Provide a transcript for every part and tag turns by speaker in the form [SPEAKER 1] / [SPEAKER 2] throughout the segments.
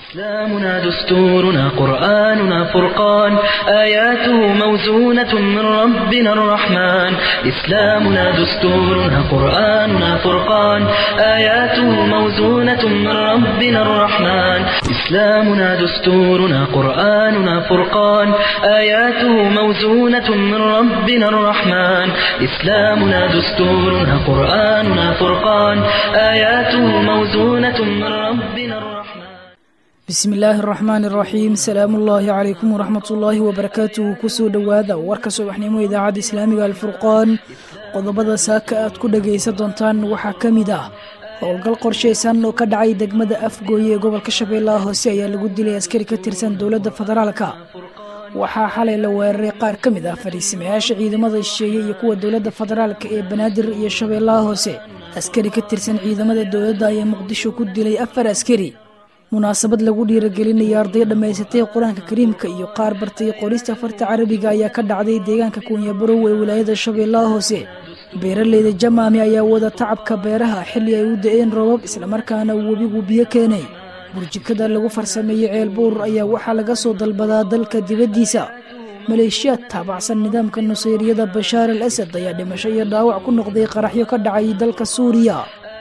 [SPEAKER 1] إسلامنا دستورنا قرآننا فرقان آياته موزونة من ربنا الرحمن إسلامنا دستورنا قرآننا فرقان آياته موزونة من ربنا الرحمن إسلامنا دستورنا قرآننا فرقان آياته موزونة من ربنا الرحمن إسلامنا دستورنا قرآننا فرقان آياته موزونة من ربنا الرحمن
[SPEAKER 2] bismi illaahi araxmaan iraxiim salaamu ullaahi calaykum waraxmat ullaahi wabarakaatuhu kusoo dhowaada warka subaxnimo idaacadda islaamiga alfurqaan qodobada saaka aad ku dhagaysan doontaan waxaa ka mid ah howlgal qorshaysan oo ka dhacay degmada afgooye ee gobolka shabeellaha hoose ayaa lagu dilay askari ka tirsan dowladda federaalka waxaa xalay la weeraray qaar ka mid ah fadhiisimayaasha ciidamada shisheeye iyo kuwa dowladda federaalka ee banaadir iyo shabeellaha hoose askari ka tirsan ciidamada dowladda ayaa muqdisho ku dilay afar askari munaasabad lagu dhiiragelinaya arday dhammaysatay qur-aanka kariimka iyo qaar bartay qorista farta carabiga ayaa ka dhacday deegaanka kuunyabarow ee wilaayada shabeellaha hoose beeraleyda jamaami ayaa wada tacabka beeraha xilli ay u da-een roobab islamarkaana webigu biyo keenay burjikada lagu farsameeyey ceelbuur ayaa waxaa laga soo dalbadaa dalka dibaddiisa maleeshiyaad taabacsan nidaamka nusayriyada bashaar al asad ayaa dhimasho iyo dhaawac ku noqday qaraxyo ka dhacay dalka suuriya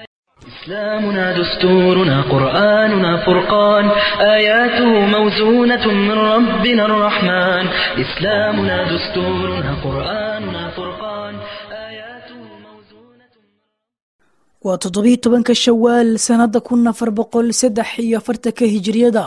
[SPEAKER 1] إسلامنا دستورنا قرآننا فرقان آياته موزونة من ربنا الرحمن إسلامنا دستورنا قرآننا فرقان آياته موزونة
[SPEAKER 2] waa toddobiyo tobanka shawaal sannada kun afar boqol saddex iyo afartanka hijiriyada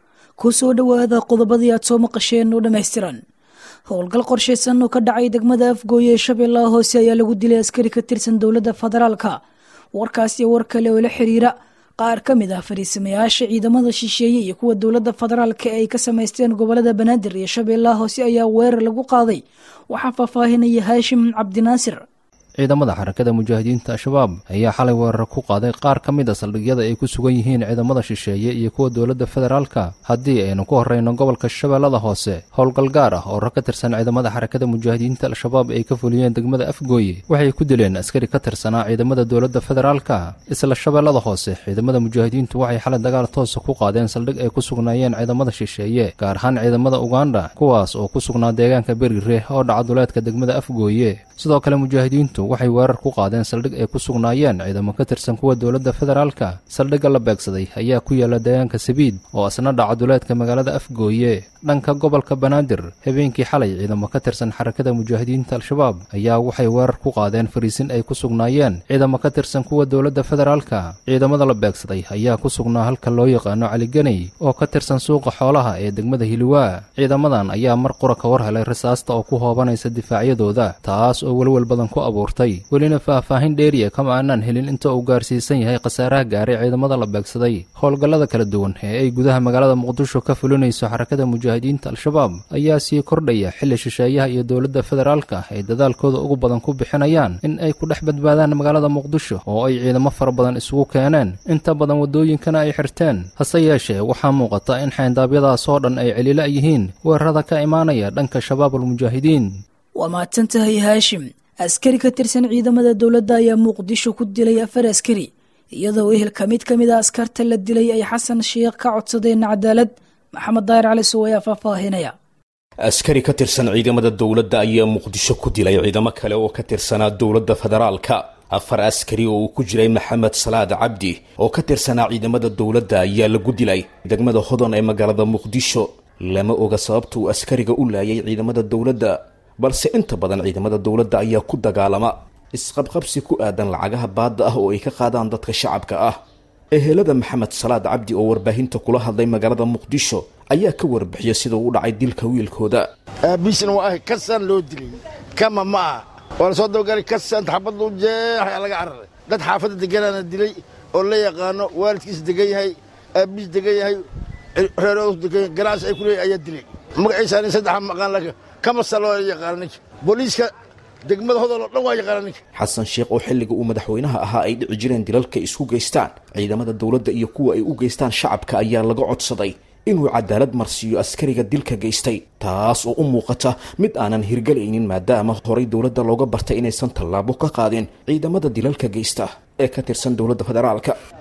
[SPEAKER 2] ku soo dhowaada qodobadii aad soo maqasheen oo dhammaystiran howlgal qorshaysan oo ka dhacay degmada afgooye ee shabeellaha hoose ayaa lagu dilay askari ka tirsan dowladda federaalka warkaas iyo war kale oo la xiriira qaar ka mid ah fariisamayaasha ciidamada shisheeye iyo kuwa dowladda federaalka ee ay ka samaysteen gobolada banaadir iyo shabeellaha hoose ayaa weerar lagu qaaday waxaa faahfaahinaya haashim cabdinaasir
[SPEAKER 3] ciidamada xarakada mujaahidiinta al-shabaab ayaa xalay weerar ku qaaday qaar ka mid a saldhigyada ay ku sugan yihiin ciidamada shisheeye iyo kuwa dowladda federaalka haddii aynu ku horreyno gobolka shabeellada hoose howlgal gaar ah oo rag ka tirsan ciidamada xarakada mujaahidiinta al-shabaab ay ka fuliyeen degmada afgooye waxay ku dileen askari ka tirsanaa ciidamada dowladda federaalka isla shabeellada hoose ciidamada mujaahidiintu waxay xalay dagaal toosa ku qaadeen saldhig ay ku sugnaayeen ciidamada shisheeye gaar ahaan ciidamada uganda kuwaas oo ku sugnaa deegaanka berire oo dhaca duleedka degmada afgooye sidoo kale mujaahidiintu waxay weerar ku qaadeen saldhig ay ku sugnaayeen ciidamo ka tirsan kuwa dowladda federaalka saldhigga la beegsaday ayaa ku yaala deegaanka sabiid oo asna dhaca duleedka magaalada afgooye dhanka gobolka banaadir habeenkii xalay ciidamo ka tirsan xarakada mujaahidiinta al-shabaab ayaa waxay weerar ku qaadeen fariisin ay ku sugnaayeen ciidamo ka tirsan kuwa dowladda federaalka ciidamada la beegsaday ayaa ku sugnaa halka loo yaqaano caliganey oo ka tirsan suuqa xoolaha ee degmada hiliwaa ciidamadan ayaa mar qura ka war helay rasaasta oo ku hoobanaysa difaacyadooda taas oo welwel badan ku abuurtay welina faahfaahin dheeriya kama aanaan helin inta uu gaarsiisan yahay khasaaraha gaaray ciidamada la beegsaday howlgallada kala duwan ee ay gudaha magaalada muqdisho ka fulinayso xarakada mujaahidiinta al-shabaab ayaa sii kordhaya xilli shisheeyaha iyo dowladda federaalka ay dadaalkooda ugu badan ku bixinayaan in ay ku dhex badbaadaan magaalada muqdisho oo ay ciidamo fara badan isugu keeneen inta badan waddooyinkana ay xirteen hase yeeshee waxaa muuqata in xayndaabyadaas oo dhan ay celila yihiin weerarada ka imaanaya dhanka shabaab almujaahidiin
[SPEAKER 2] waa mahadsan tahay haashim askari ka tirsan ciidamada dowladda ayaa muqdisho ku dilay afar askari iyadoo ehelka mid ka mid a askarta la dilay ay xasan sheekh ka codsadeen cadaalad maxamed daahir cali sow ayaa faahfaahinaya
[SPEAKER 4] askari ka tirsan ciidamada dowladda ayaa muqdisho ku dilay ciidamo kale oo ka tirsanaa dowladda federaalka afar askari oo uu ku jiray maxamed salaad cabdi oo ka tirsanaa ciidamada dowladda ayaa lagu dilay degmada hodon ee magaalada muqdisho lama oga sababta uu askariga u laayay ciidamada dowladda balse inta badan ciidamada dowladda ayaa ku dagaalama isqabqabsi ku aadan lacagaha baadda ah oo ay ka qaadaan dadka shacabka ah ehelada maxamed salaad cabdi oo warbaahinta kula hadlay magaalada muqdisho ayaa ka warbixiyay sida uu dhacay dilka wiilkooda
[SPEAKER 5] aabiisna waa ahay kasaan loo dilay kama ma aha waa la soo dabagalay kasaan xabad luu jeexaya laga cararay dad xaafadda deganaana dilay oo la yaqaano waalidkiis degan yahay aabiis degan yahay reeroos degan yahay ganacsi ay ku leeyahay ayaa dilay magaciisa nin saddexa maqaan laka kamasa loo yaqaano ninka booliiska degmada hodol oo dhan waa yaqaana ninka
[SPEAKER 4] xasan sheekh oo xilliga uu madaxweynaha ahaa ay dhici jireen dilalka isku geystaan ciidamada dowladda iyo kuwa ay u geystaan shacabka ayaa laga codsaday inuu cadaalad marsiiyo askariga dilka geystay taas oo u muuqata mid aanan hirgelaynin maadaama horay dowladda looga bartay inaysan tallaabo ka qaadin ciidamada dilalka geysta ee ka tirsan dowladda federaalka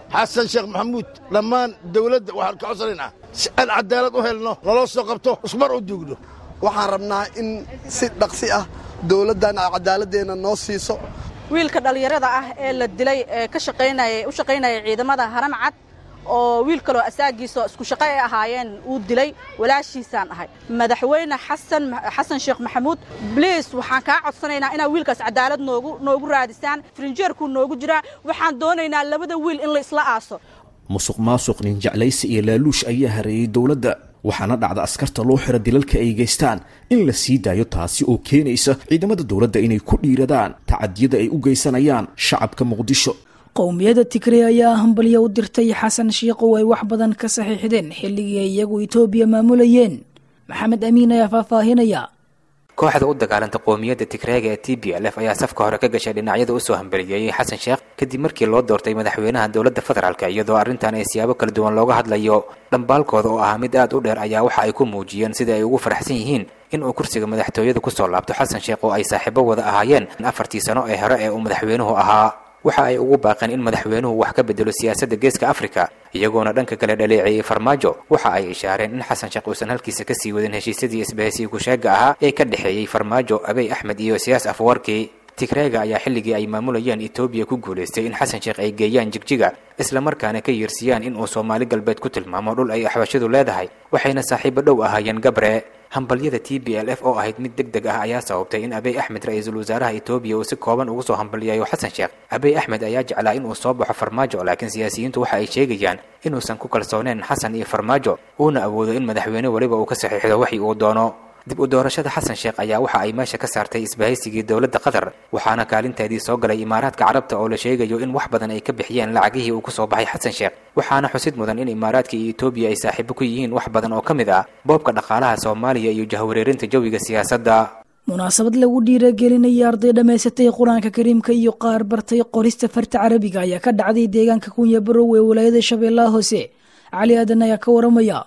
[SPEAKER 5] xasan sheekh maxamuud dhammaan dawladda waxaan ka codsanaynaa si aan cadaalad u helno naloo soo qabto ismar u duugno
[SPEAKER 6] waxaan rabnaa in si dhaqsi ah dawladdan cadaaladeenna noo siiso
[SPEAKER 7] wiilka dhallinyarada ah ee la dilay ee ka shaqaynaya u shaqaynaya ciidamada haram cad oo wiil kaloo asaagiisa isku shaqo ay ahaayeen uu dilay walaashiisaan ahay madaxweyne xasan xasan sheekh maxamuud bliis waxaan kaa codsanaynaa inaa wiilkaas cadaalad noogu noogu raadisaan frinjeerkuu noogu jiraa waxaan doonaynaa labada wiil in la isla aaso
[SPEAKER 4] musuq maasuq nin jeclaysi iyo laaluush ayaa hareeyey dowladda waxaana dhacda askarta loo xira dilalka ay geystaan in la sii daayo taasi oo keenaysa ciidamada dowladda inay ku dhiiradaan tacadiyada ay u geysanayaan shacabka muqdisho
[SPEAKER 2] qowmiyadda tigre ayaa hambalyo u dirtay xasan shiikh oo ay wax badan ka saxiixdeen xilligii ay iyagu etoobiya maamulayeen maxamed amiin ayaa faahfaahinaya
[SPEAKER 8] kooxda u dagaalanta qowmiyadda tigreega ee t b l f ayaa safka hore ka gashay dhinacyada usoo hambaliyeeyey xasan sheekh kadib markii loo doortay madaxweynaha dowladda federaalk iyadoo arrintan ay siyaabo kala duwan looga hadlayo dhambaalkooda oo ah mid aad u dheer ayaa waxa ay ku muujiyeen sida ay ugu faraxsan yihiin in uu kursiga madaxtooyada kusoo laabto xasan sheekh oo ay saaxiibo wada ahaayeen afartii sano ee hore ee uu madaxweynuhu ahaa waxa ay ugu baaqeen in madaxweynuhu wax ka bedelo siyaasadda geeska afrika iyagoona dhanka kale dhaleeceeyey farmaajo waxa ay ishaareen in xasan sheekh uusan halkiisa kasii wadin heshiisyadii isbahaysiga kusheega ahaa ee ka dhexeeyey farmaajo abey axmed iyo siyaas afwarki tigreega ayaa xilligii ay maamulayeen etoobiya ku guulaystay in xasan sheekh ay geeyaan jigjiga islamarkaana ka yiirsiyaan in uu soomaali galbeed ku tilmaamo dhul ay axbashadu leedahay waxayna saaxiibo dhow ahaayeen gabre hambalyada t b l f oo ahayd mid deg deg ah ayaa sababtay in abey axmed ra-iisul wasaaraha etoobiya uu si kooban ugu soo hambalyayo xasan sheekh abey axmed ayaa jeclaa in uu soo baxo farmaajo laakiin siyaasiyiintu waxa ay sheegayaan inuusan ku kalsooneen xasan iyo farmaajo uuna awoodo in madaxweyne weliba uu ka saxiixdo waxii uu doono dib u doorashada xasan sheekh ayaa waxa ay meesha ka saartay isbahaysigii dowladda qatar waxaana kaalinteedii soo galay imaaraadka carabta oo la sheegayo in wax badan ay ka bixiyeen lacagihii uu kusoo baxay xasan sheekh waxaana xusid mudan in imaaraadka iyo etoobiya ay saaxiibo ku yihiin wax badan oo ka mid ah boobka dhaqaalaha soomaaliya iyo jahwareerinta jawiga siyaasadda
[SPEAKER 2] munaasabad lagu dhiiragelinaya arday dhammaysatay qur-aanka kariimka iyo qaar bartay qorista farta carabiga ayaa ka dhacday deegaanka kunya barow ee walaayada shabeellaha hoose cali aadan ayaa ka waramaya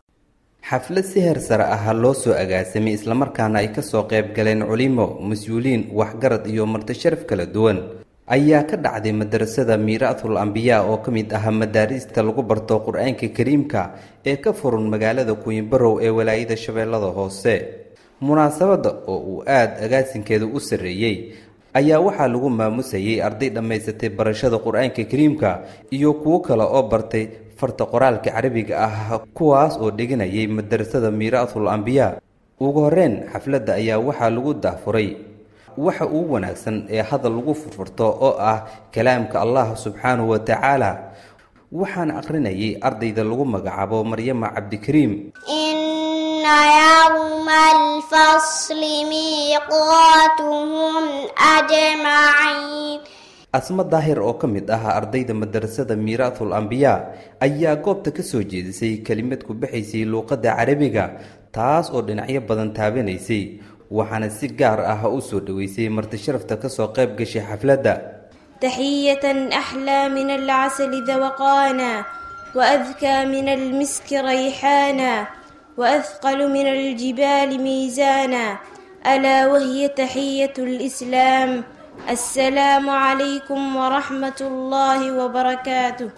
[SPEAKER 9] xaflad si heer sare ah loo soo agaasamay islamarkaana ay kasoo qayb galeen culimo mas-uuliyiin waxgarad iyo martisharaf kala duwan ayaa ka dhacday madarasada miiraatul ambiyaa oo ka mid ah madaarista lagu barto qur-aanka kariimka ee ka furan magaalada kuwinbarow ee walaayada shabeellada hoose munaasabadda oo uu aada agaasinkeeda u sarreeyey ayaa waxaa lagu maamusayay arday dhammaysatay barashada qur-aanka kariimka iyo kuwo kale oo bartay farta qoraalka carabiga ah kuwaas oo dhiganayay madarasada miiraatul ambiyaa ugu horreyn xafladda ayaa waxaa lagu dahfuray waxa ugu wanaagsan ee hadal lagu furfurto oo ah kalaamka allah subxaanahu wa tacaala waxaana akhrinayay ardayda lagu magacaabo maryama cabdikariim
[SPEAKER 10] ina yawma alfasli miiqaatuhum ajmaciin
[SPEAKER 9] asma daahir oo ka mid ah ardayda madarasada miiraatul ambiyaa ayaa goobta ka soo jeedisay kelimad ku baxaysay luuqadda carabiga taas oo dhinacyo badan taabanaysay waxaana si gaar ah u soo dhoweysay martisharafta kasoo qayb gashay xafladda
[SPEAKER 11] taxiyatan axlaa min alcasali dawaqaana waadkaa min almiski rayxaana waadqalu min aljibaali miisaana alaa wahiya taxiyatu lislaam السلام عليكم ورحمة الله وبركاته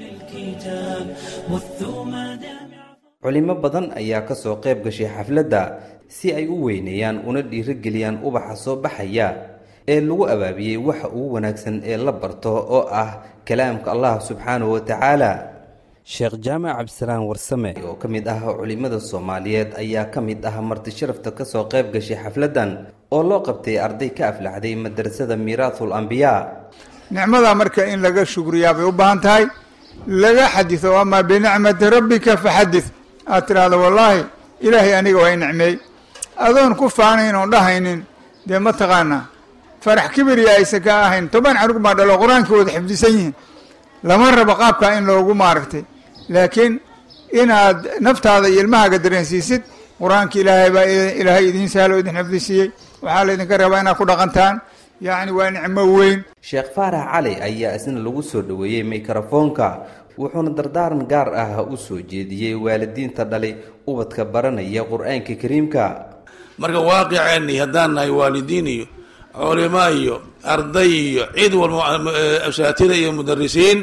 [SPEAKER 9] culimo badan ayaa kasoo qayb gashay xafladda si ay u weyneeyaan una dhiirigeliyaan ubaxa soo baxaya ee lagu abaabiyey waxa ugu wanaagsan ee la barto oo ah kalaamka allah subxaanahu wa tacaala sheekh jaamac cabdisalaan warsame oo ka mid ah culimada soomaaliyeed ayaa ka mid ah martisharafta kasoo qayb gashay xafladdan oo loo qabtay arday ka aflaxday madarasada miiraatul ambiyaa
[SPEAKER 12] nicmada marka in laga shukriyaa bay u baahan tahay laga xadido amaa binicmati rabbika faxadid aad tidhaahdo wallaahi ilaahay aniga waa i nicmeey adoon ku faanayn oon dhahaynin dee ma taqaanaa farax kibiriya aysan ka ahayn toban canug baa dhalo qur-aankii wada xifdisan yihiin lama rabo qaabkaa in loogu maaragtay laakiin inaad naftaada iyo ilmahaaga dareensiisid qur-aanka ilaahay baa ilaahay idiin sahlo idin xifdisiiyey waxaa laydinka rabaa inaad ku dhaqantaan yacni waa nicmo weyn
[SPEAKER 9] sheekh faarax cali ayaa isna lagu soo dhoweeyey mikrofoonka wuxuuna dardaaran gaar ah u soo jeediyey waalidiinta dhalay ubadka baranaya qur-aanka kariimka
[SPEAKER 13] marka waaqiceenni haddaan nahay waalidiin iyo culimo iyo arday iyo cid walba asaatida iyo mudarisiin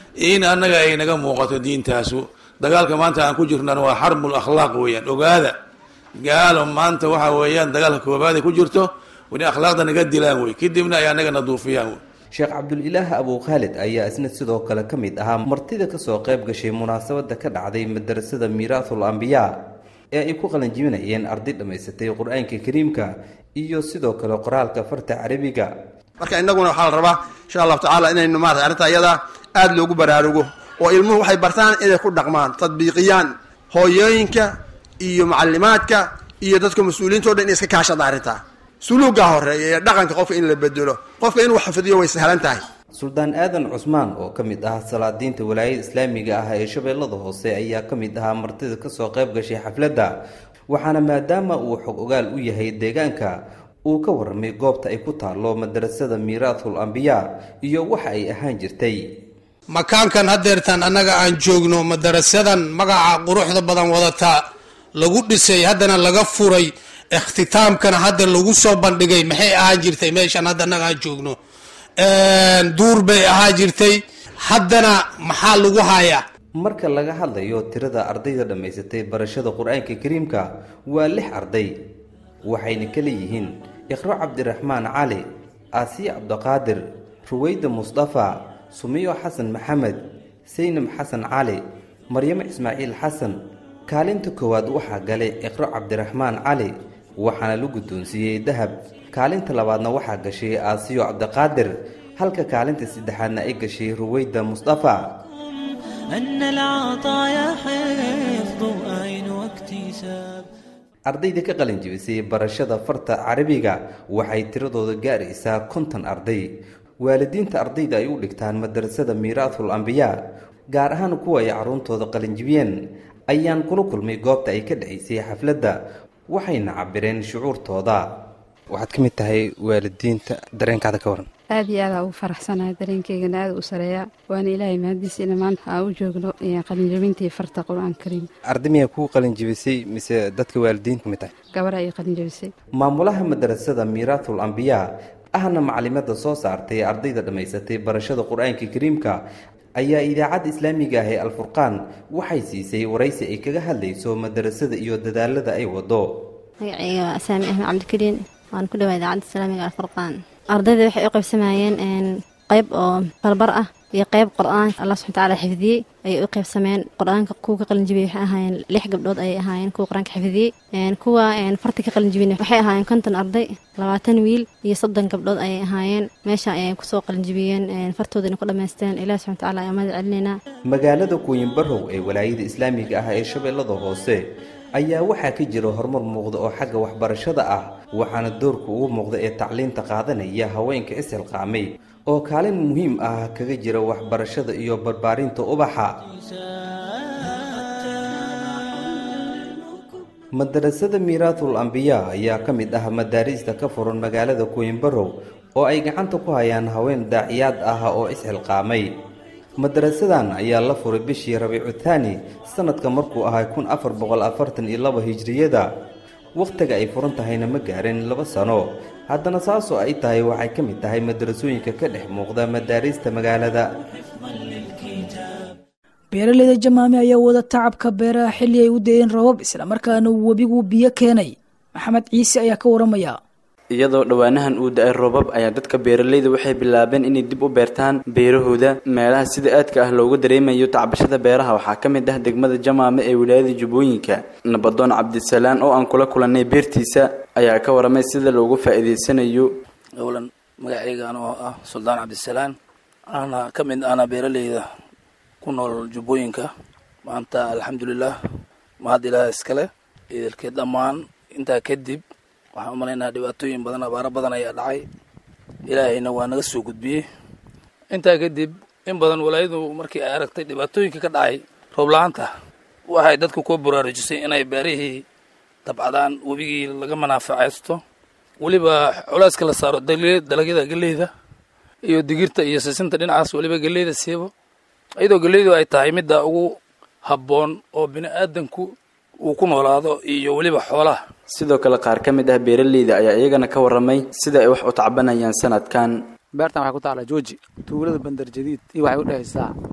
[SPEAKER 13] in annaga ay naga muuqato diintaasu dagaalka maanta aan ku jirnana waa xarbul akhlaaq weeyaan ogaada gaalo maanta waxa weeyaan dagaalka koobaad ay ku jirto wani akhlaaqda naga dilaan wey kadibna ay annaga na duufiyaan wey
[SPEAKER 9] sheekh cabdulilaah abu khaalid ayaa isna sidoo kale ka mid ahaa martida kasoo qayb gashay munaasabada ka dhacday madarasada miiraathul ambiyaa ee ay ku qalanjibinayeen arday dhammaysatay qur-aanka kariimka iyo sidoo kale qoraalka farta carabiga
[SPEAKER 6] marka innaguna waxaa la rabaa insha allahu tacaala inaynu maarata arrinta iyada aada loogu baraarugo oo ilmuhu waxay bartaan inay ku dhaqmaan tadbiiqiyaan hooyooyinka iyo macalimaadka iyo dadka mas-uuliyiinta o dhan inay iska kaashada arrintaa suluugaa horeeya ee dhaqanka qofka in la bedelo qofka inuu xafidiyo way sahlan tahay
[SPEAKER 9] suldaan aadan cusmaan oo ka mid ah salaadiinta walaayada islaamiga ah ee shabeellada hoose ayaa ka mid ahaa martida kasoo qayb gashay xafladda waxaana maadaama uu xog ogaal u yahay deegaanka uu ka warramay goobta ay ku taallo madarasada miiraathul ambiyaa iyo waxa ay ahaan jirtay
[SPEAKER 14] makaankan haddeertaan annaga aan joogno madarasadan magaca quruxda badan wadataa lagu dhisay haddana laga furay ikhtitaamkana hadda lagu soo bandhigay maxay ahaan jirtay meeshan hadda annaga aan joogno duur bay ahaan jirtay haddana maxaa lagu hayaa
[SPEAKER 9] marka laga hadlayo tirada ardayda dhammaysatay barashada qur-aanka kariimka waa lix arday waxayna kala yihiin iqro cabdiraxmaan cali aasiya cabdiqaadir ruweyda musdafa sumiyo xasan maxamed saynab xasan cali maryamo ismaaciil xasan kaalinta koowaad waxaa galay iqro cabdiraxmaan cali waxaana la guddoonsiiyey dahab kaalinta labaadna waxaa gashay aasiyo cabdiqaadir halka kaalinta saddexaadna ay gashay ruweyda musdafa
[SPEAKER 15] أن العطايا حفظ أين واكتساب
[SPEAKER 9] ardayda ka qalin jibisay barashada farta carabiga waxay tiradooda gaaraysaa konton arday waalidiinta ardayda ay u dhigtaan madarasada miiraathul ambiyaa gaar ahaan kuwa ay carruurtooda qalinjibiyeen ayaan kula kulmay goobta ay ka dhacaysay xafladda waxayna cabireen shucuurtooda waxaad ka mid tahay waalidiinta dareenkaada ka waran
[SPEAKER 16] aad iyo aad aa ugu faraxsanahay dareenkeygana aada u sareeya waana ilaahay mahadiisa ina maanta aa u joogno qalinjabintii farta qur-aanka kariim
[SPEAKER 9] arday miyaa kuu qalin jibisay mise dadka waalidiinta kamid tahay
[SPEAKER 16] gabar ayay qalinjabisay
[SPEAKER 9] maamulaha madarasada miiraathul ambiyaa ahna macalimada soo saartay ardayda dhammaysatay barashada qur-aanka kariimka ayaa idaacadda islaamiga ah ee alfurqaan waxay siisay waraysi ay kaga hadlayso madarasada iyo dadaalada ay wado
[SPEAKER 17] magacayga waa asaami axmed cabdikariin waan ku dhawaa idaacadda islaamiga alfurqaan ardayda waxay u qaybsamayeen qayb oo barbar ah iyo qayb qur-aanka allah subxana tacaala xifdiyey ayay u qaybsameen qur-aanka kuwa ka qalinjibiyey waxay ahaayeen lix gabdhood ayay ahaayeen kuwa qur-aanka xifdiyey kuwa farti ka qalinjibin waxay ahaayeen konton arday labaatan wiil iyo soddon gabdhood ayay ahaayeen meesha ayay kusoo qalinjibiyeen fartoodana ku dhammaysteen ilahi subxana tacaala ayaa mahad celinaynaa
[SPEAKER 9] magaalada kuwinbarow ee walaayada islaamiga ah ee shabeellada hoose ayaa waxaa ka jira horumar muuqda oo xagga waxbarashada ah waxaana doorka ugu muuqda ee tacliinta qaadanaya haweenka ishilqaamay oo kaalin muhiim ah kaga jira waxbarashada iyo barbaarinta ubaxa madarasada miiraathul ambiyaa ayaa ka mid ah madaariista ka furan magaalada kuwinbarow oo ay gacanta ku hayaan haween daaciyaad ah oo ishilqaamay madarasadan ayaa la furay bishii rabiicu thaani sanadka markuu ahay kun afar boqol afartan iyo laba hijriyada wakhtiga ay furan tahayna ma gaarin laba sano haddana saasoo ay tahay waxay ka mid tahay madarasooyinka ka dhex muuqda madaariista magaalada
[SPEAKER 2] beeraleyda jamaame ayaa wada tacabka beeraha xilli ay u dayeen roobab islamarkaana webigu biyo keenay maxamed ciise ayaa ka waramaya
[SPEAKER 18] iyadoo dhowaanahan uu da-ay roobab ayaa dadka beeraleyda waxay bilaabeen inay dib u beertaan beerahooda meelaha sida aadka ah loogu dareemayo tacbashada beeraha waxaa ka mid ah degmada jamaame ee wilaayada jubbooyinka nabadoon cabdisalaan oo aan kula kulannay beertiisa ayaa ka waramay sida loogu faa'iidaysanayo
[SPEAKER 19] owlan magacaygan oo ah suldaan cabdisalaan ana ka mid ana beeraleyda ku nool jubbooyinka maanta alxamdulilah mahad ilaah iskale idilkeed dhammaan intaa kadib waxaan u malaynaha dhibaatooyin badan abaaro badan ayaa dhacay ilaahayna waa naga soo gudbiyey intaa kadib in badan walaayadu markii ay aragtay dhibaatooyinka ka dhacay roob la-aanta waxay dadku ku baraarujisay inay beerihii dabcadaan webigii laga manaafacaysto weliba culeyska la saaro dalagyada geleyda iyo digirta iyo sisinta dhinacaas weliba geleyda siibo iyadoo geleydu ay tahay midda ugu habboon oo bini aadanku uu ku noolaado iyo weliba xoolaha
[SPEAKER 18] sidoo kale qaar ka mid ah beeraleyda ayaa iyagana ka waramay sida ay wax u tacbanayaan sanadkan
[SPEAKER 20] beertan waxay ku taallaa jooji tuulada bandar jadiid iyo waxay u dhehaysaa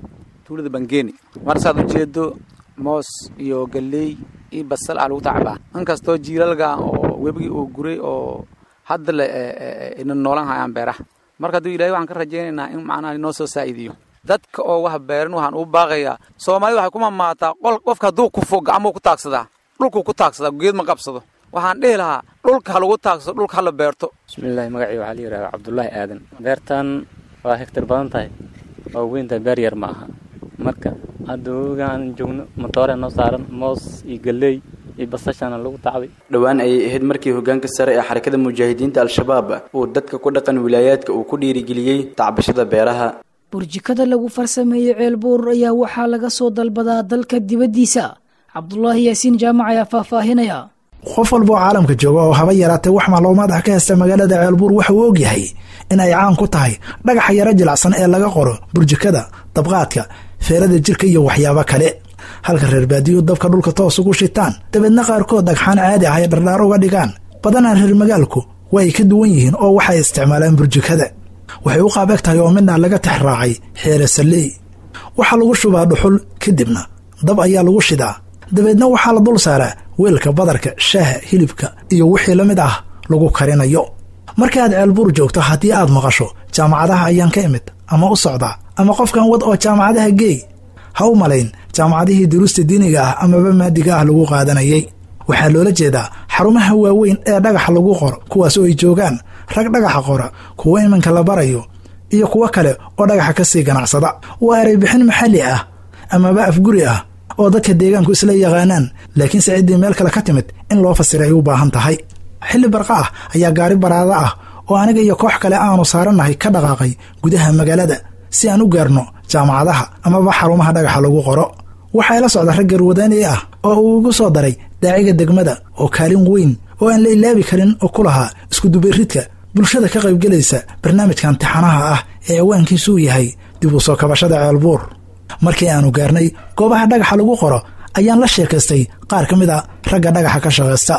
[SPEAKER 20] tuulada bangeeni marsaad ujeedo moos iyo galley iyo basal aa lagu tacbaa inkastoo jiilalga oo webigii uu guray oo hadda le ina noolan hayaan beeraha marka hadduu ilahay waxaan ka rajaynaynaa in macnaha inoo soo saa'idiyo dadka oo wax beeran waxaan u baaqayaa soomaalida waxay ku mamaataa qol qofka hadduu kufo gacmuu ku taagsadaa dhulkuu ku taagsadaa geed ma qabsado waxaan dhihi lahaa dhulka ha lagu taagsado dhulka ha la beerto
[SPEAKER 21] bismillahi magacii waxaa la yidhahdaa cabdullaahi aadan beertan waa hektar badan tahay waa weyntahay beer yar ma aha marka hadda wogaan joogno matoore noo saaran moos iyo galley iyo basashana lagu tacday
[SPEAKER 18] dhowaan ayay ahayd markii hogaanka sare ee xarakada mujaahidiinta al-shabaab uu dadka ku dhaqan wilaayaadka uu ku dhiirigeliyey tacbashada beeraha
[SPEAKER 2] burjikada lagu farsameeyey ceelbuur ayaa waxaa laga soo dalbadaa dalka dibaddiisa cabdulaahi yaasiin jaamac ayaa faahfaahinaya
[SPEAKER 22] qof walba oo caalamka jooga oo haba yaraatee wax macluumaad ah ka haysta magaalada ceelbuur waxa uu ogyahay in ay caan ku tahay dhagaxa yaro jilacsan ee laga qoro burjikada dabqaadka feerada jirka iyo waxyaabo kale halka reer baadiyu dabka dhulka toos ugu shitaan dabeedna qaarkood dhagxaan caadi ah ay dhardhaar uga dhigaan badanaa reer magaalku waa ay ka duwan yihiin oo waxay isticmaalaan burjikada waxay u qaabeg tahay oo midna laga tix raacay xeere salley waxaa lagu shubaa dhuxul kadibna dab ayaa lagu shidaa dabeedna waxaa la dul saaraa weelka badarka shaaha hilibka iyo wixii la mid ah lagu karinayo marka aad ceelbuur joogto haddii aad maqasho jaamacadaha ayaan ka imid ama u socdaa ama qofkan wad oo jaamacadaha geey ha u malayn jaamacadihii duruusta diiniga ah amaba maadiga ah lagu qaadanayay waxaa loola jeedaa xarumaha waaweyn ee dhagaxa lagu qoro kuwaas oo ay joogaan rag dhagaxa qora kuwo iminka la barayo iyo kuwo kale oo dhagaxa ka sii ganacsada waa ereybixin maxalli ah amaba afguri ah oo dadka deegaanku isla yaqaanaan laakiinse ciddii meel kale ka timid in loo fasira ay u baahan tahay xilli barqa ah ayaa gaari baraada ah oo aniga iyo koox kale aanu saarannahay ka dhaqaaqay gudaha magaalada si aan u gaarno jaamacadaha amaba xarumaha dhagaxa lagu qoro waxaa la socda rag garwadaani ah oo uu igu soo daray daaciga degmada oo kaalin weyn oo aan la ilaabi karin oo ku lahaa iskudubayridka bulshada ka qaybgelaysa barnaamijkan tixanaha ah ee awaankiisu uu yahay dib u soo kabashada ceelbuur markii aanu gaarnay goobaha dhagaxa lagu qoro ayaan la sheekaystay qaar ka mid a ragga dhagaxa ka shaqaysta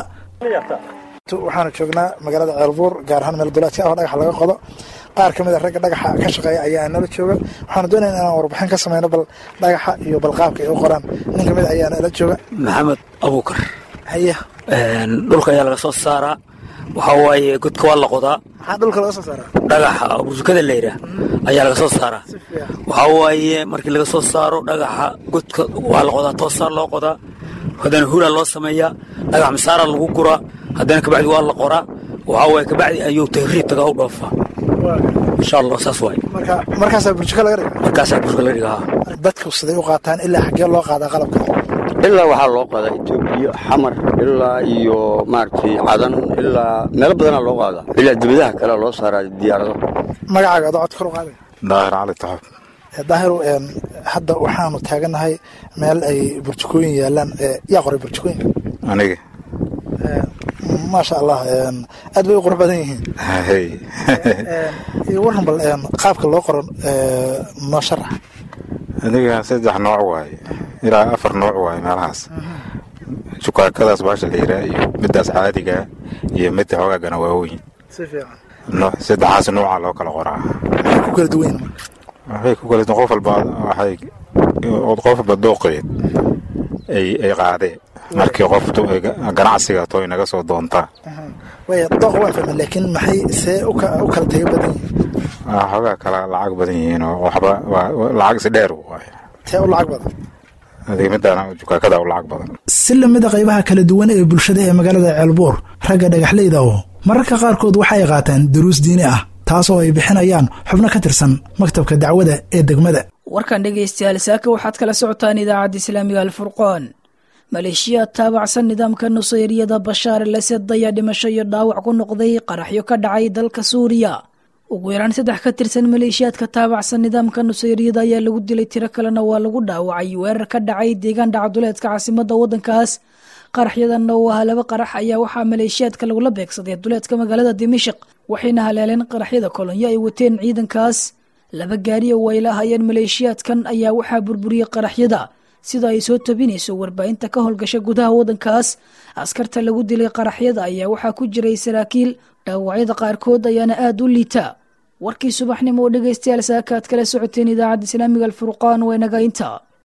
[SPEAKER 22] waxaanu joognaa magaalada ceelbuur gaar ahaan meel dulaadka ah oo dhagaxa laga qodo qaar ka mid a ragga dhagaxa ka shaqeeya ayaa nala jooga waxaanu doonayna inaan warbixin ka sameyno bal dhagaxa iyo balqaabka ay u qoraan nin ka mid a ayaa nala jooga
[SPEAKER 23] maxamed abuukar
[SPEAKER 22] haya
[SPEAKER 23] dhulka ayaa laga soo saaraa waxaa waaye godka waa la qodaa
[SPEAKER 22] maxaa dhulka laga soo saaraa
[SPEAKER 23] dhagaxa burjukada la yidhaah ayaa laga soo saaraa waxaa waaye markii laga soo saaro dhagaxa godka waa la qodaa toosaa loo qodaa haddana huraa loo sameeyaa dhagax masaara lagu guraa haddana kabacdi waa la qoraa waxaa waaye kabacdi ayuu tahriib tagaa u dhoofaa insha allah saas waaye
[SPEAKER 22] marka markaasaa burjuka laga dhiga
[SPEAKER 23] markaasaa burjuka laga dhigaa
[SPEAKER 22] dadku siday u qaataan ilaa xaggee loo qaadaa qalabka
[SPEAKER 24] ilaa waxaa loo qaadaa etoobiya xamar ilaa iyo maaragtay cadan ilaa meelo badanaa loo qaadaa ilaa dibadaha kale loo saaraa diyaarado
[SPEAKER 22] magacaaga adoo cod kor u qaaday
[SPEAKER 24] daahir cali taxab
[SPEAKER 22] daahiru hadda waxaanu taaganahay meel ay burjukooyin yaalaan yaa qoray burjukooyinka
[SPEAKER 24] aniga
[SPEAKER 22] maasha allah aad bay u qurux badan yihiin iyo waran bal qaabka loo qoran noo sharax
[SPEAKER 24] aniga saddex nooc waaye ilaa afar nooc waaye meelahaas shukaakadaas baasha la yiraa iyo midaas caadiga iyo midda hoogaagana waaweyn
[SPEAKER 22] si fiican
[SPEAKER 24] saddexaas nooca loo kala qoraa
[SPEAKER 22] maxay ku kala duwan
[SPEAKER 24] waxay ku kala qof walba waxay qof walba dooqeed ay ay qaadeen markii qof ganacsiga tooy naga soo doontaa
[SPEAKER 22] way dooq waan fahmay laakiin maxay see u kala taga badan yihiin
[SPEAKER 24] xoogaa kala lacag badan yihiin oo waxba lacag si dheer waaye
[SPEAKER 22] tee u lacag badan
[SPEAKER 24] adiga midaan jukaakada u lacag badan
[SPEAKER 22] si lamida qaybaha kala duwan ee bulshada ee magaalada ceelbuur ragga dhagaxleyda oo mararka qaarkood waxay qaataan duruus diini ah taas oo ay bixinayaan xubno ka tirsan maktabka dacwada ee degmada
[SPEAKER 2] warkan dhegaystayaal saaka waxaad kala socotaan idaacadda islaamiga alfurqaan maleeshiyaad taabacsan nidaamka nusayriyada bashaar el asad ayaa dhimasho iyo dhaawac ku noqday qaraxyo ka dhacay dalka suuriya ugu yaraan saddex ka tirsan maleeshiyaadka taabacsan nidaamka nusayriyada ayaa lagu dilay tiro kalena waa lagu dhaawacay weerar ka dhacay deegaan dhacduleedka caasimada wadankaas qaraxyadanna oo ahaa laba qarax ayaa waxaa maleeshiyaadka lagula beegsaday duleedka magaalada dimashik waxayna haleeleen qaraxyada kolonyo ay wateen ciidankaas laba gaari oo ay laahayeen maleeshiyaadkan ayaa waxaa burburiyey qaraxyada sida ay soo tabinayso warbaahinta ka howlgasha gudaha wadankaas askarta lagu dilay qaraxyada ayaa waxaa ku jiray saraakiil dhaawacyada qaarkood ayaana aada u liita warkii subaxnimo oo dhegaystayaal saaka aad kala socoteen idaacadda islaamiga alfurqaan waa inaga intaa